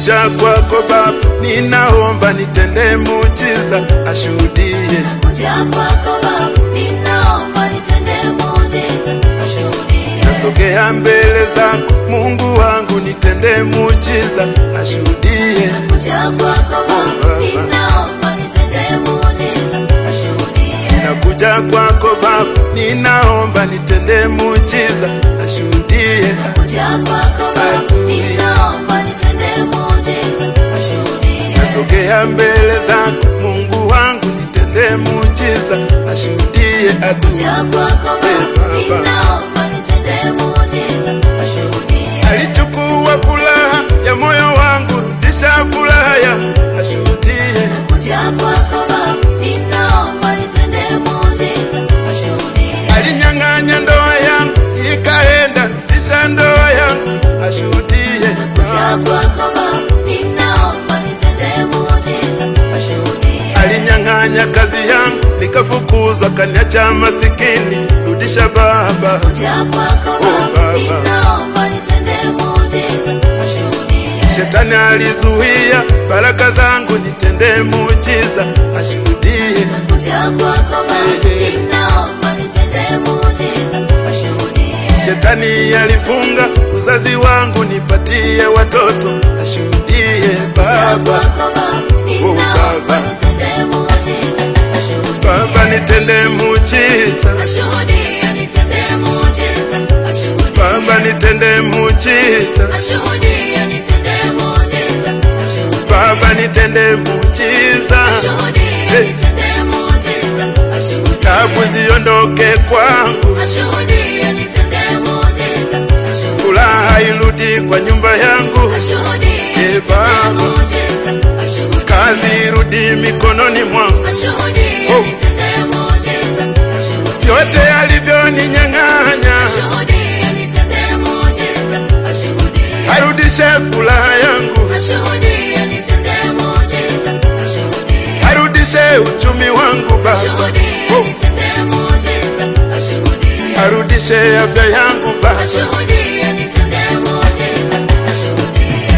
Nakuja kwako Baba, ninaomba nitende muujiza, ashuhudie. Kuja kwako Baba, ninaomba nitende muujiza, ashuhudie. Nasogea mbele zako Mungu wangu, nitende muujiza, ashuhudie. Kuja kwako Baba, ninaomba nitende muujiza, ashuhudie. Nakuja kwako Baba, ninaomba nitende muujiza, ashuhudie. Kuja kwako Baba, ninaomba nitende muujiza, ashuhudie. Nasogea mbele zako Mungu wangu, nitende muujiza, ashuhudie adui. Kuja kwako Baba, ninaomba nitende muujiza, ashuhudie. Alichukua furaha ya moyo wangu, rudisha furaha ya ashuhudie. Kuja kwako Baba, ninaomba nitende muujiza, ashuhudie. Alinyang'anya ndoa yangu ikaenda, rudisha ndoa yangu ashuhudie. Kuja kwako Baba, ninaomba nitende muujiza, ashuhudie. Alinyang'anya kazi yangu nikafukuzwa, kaniacha masikini, rudisha Baba. Kuja kwako Oh, Baba, Baba. ninaomba nitende muujiza, ashuhudie. Shetani alizuia baraka zangu, nitende muujiza, ashuhudie. Kuja kwako Baba, ninaomba nitende muujiza, ashuhudie. Shetani alifunga uzazi wangu, nipatie watoto, ashuhudie Kuja Baba. kwako Baba, ninaomba Baba. nitende muujiza, ashuhudie. Baba nitende muujiza, Ashuhudie, nitende muujiza, ashuhudie. Baba nitende muujiza, Ashuhudie, nitende muujiza, ashuhudie. Baba nitende muujiza, Ashuhudie, nitende muujiza, ashuhudie. tabu ziondoke kwangu, Ashuhudie, nitende muujiza, ashuhudie. furaha irudi kwa nyumba yangu, Ashuhudie, Eh, nitende Baba. muujiza, ashuhudie. kazi irudi mikononi mwangu, Ashuhudie, Oh. nitende muujiza, ashuhudie. vyote alivyoninyang'anya, Ashuhudie, nitende muujiza, ashuhudie. arudishe furaha yangu, Ashuhudie, nitende muujiza, ashuhudie. arudishe uchumi wangu Baba, Ashuhudie, Oh. nitende muujiza, ashuhudie. arudishe afya yangu Baba. Ashuhudie, nitende muujiza, ashuhudie.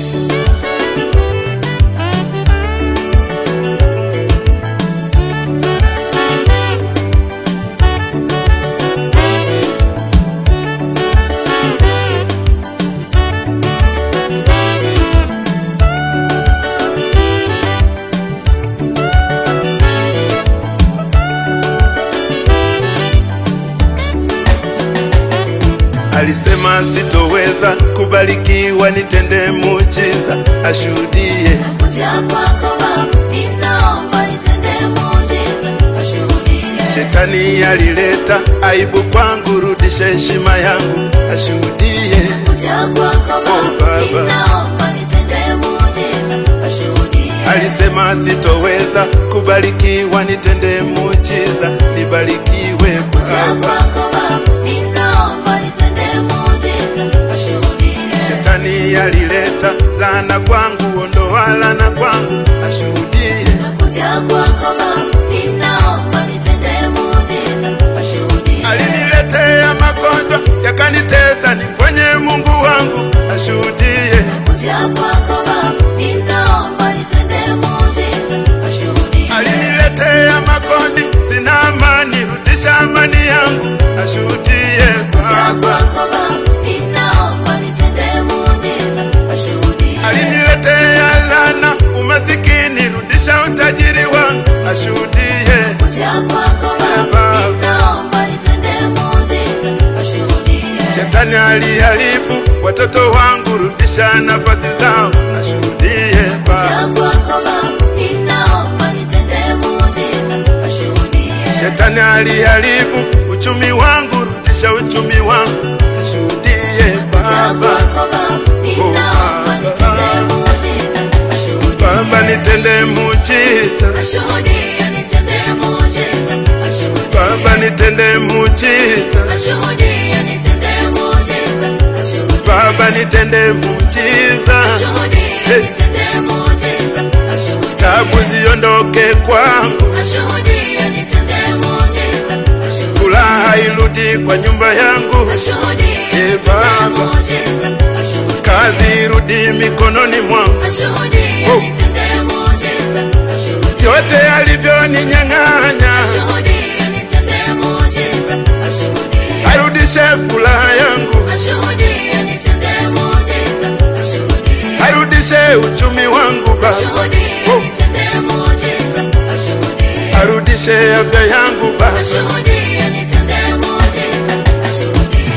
Alisema sitoweza kubarikiwa, nitende muujiza, ashuhudie. Kuja kwako Baba, ninaomba nitende muujiza, ashuhudie. Shetani alileta aibu kwangu, rudishe heshima yangu, ashuhudie. Kuja kwako Oh, Baba, Baba. ninaomba nitende muujiza, ashuhudie. Alisema sitoweza kubarikiwa, nitende muujiza, nibarikiwe Kuja Baba. kwako Baba, ninaomba nitende muujiza, ashuhudie. Shetani alileta laana kwangu, ondoa laana kwangu, ashuhudie. Kuja kwako Baba, ninaomba nitende muujiza, ashuhudie. Aliniletea magonjwa yakanitesa, ni kwenye Mungu wangu, ashuhudie. Kuja kwako Baba, ninaomba nitende muujiza, ashuhudie. Aliniletea makondi, sina amani, rudisha amani yangu, ashuhudie Kuja Baba. kwako Baba, ninaomba nitende muujiza, ashuhudie. Aliniletea laana, umasikini, rudisha utajiri wangu, ashuhudie. Kuja kwako Baba, Baba. ninaomba nitende muujiza, ashuhudie. Shetani aliharibu watoto wangu, rudisha nafasi zao, ashuhudie Kuja Baba. kwako Baba, ninaomba nitende muujiza, ashuhudie. Shetani aliharibu uchumi wangu, rudisha uchumi wangu, ashuhudie Kuja Baba. kwako Baba, ninaomba nitende muujiza, ashuhudie. Baba nitende muujiza, Ashuhudie, nitende muujiza, ashuhudie. Baba nitende muujiza, Ashuhudie, nitende muujiza, ashuhudie. Baba nitende muujiza, Ashuhudie, nitende muujiza, ashuhudie. tabu ziondoke kwangu, Ashuhudie, nitende muujiza, ashuhudie. furaha irudi kwa nyumba yangu, Ashuhudie, Eh, nitende Baba. muujiza, ashuhudie. kazi irudi irudi mikononi mwangu, Ashuhudie Oh. nitendee muujiza. Ashuhudie. vyote alivyoninyang'anya Ashuhudie nitendee muujiza. Ashuhudie. arudishe furaha yangu, Ashuhudie nitendee muujiza. Ashuhudie. arudishe uchumi wangu Baba, Ashuhudie Oh. nitendee muujiza. Ashuhudie. arudishe afya yangu Baba, Ashuhudie nitendee muujiza. Ashuhudie.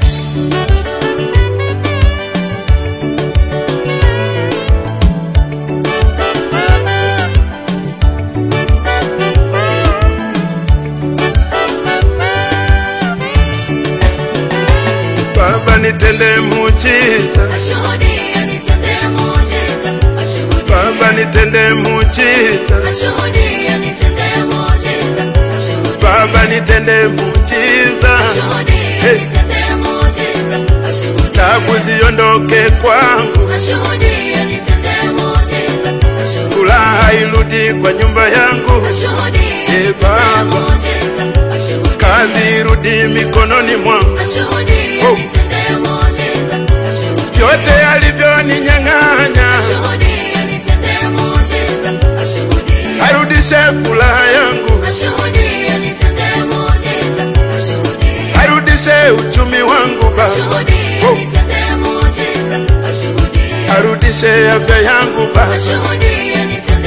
Baba nitende muujiza, Ashuhudie nitendee muujiza. Ashuhudie. Baba nitende muujiza, Ashuhudie nitendee muujiza. Ashuhudie. Baba nitende muujiza, Ashuhudie Hey. nitendee muujiza. Ashuhudie. tabu ziondoke kwangu, Ashuhudie nitendee muujiza. Ashuhudie. furaha irudi kwa nyumba yangu, Ashuhudie Hey, nitendee Baba. muujiza. Ashuhudie. kazi irudi mikononi mwangu, Ashuhudie Oh. nitendee muujiza. Ashuhudie. vyote alivyoninyang'anya Ashuhudie nitendee muujiza. Ashuhudie. arudishe furaha yangu, Ashuhudie nitendee muujiza. Ashuhudie. arudishe uchumi wangu Baba, Ashuhudie Oh. nitendee muujiza. Ashuhudie. arudishe afya yangu Baba, Ashuhudie nitendee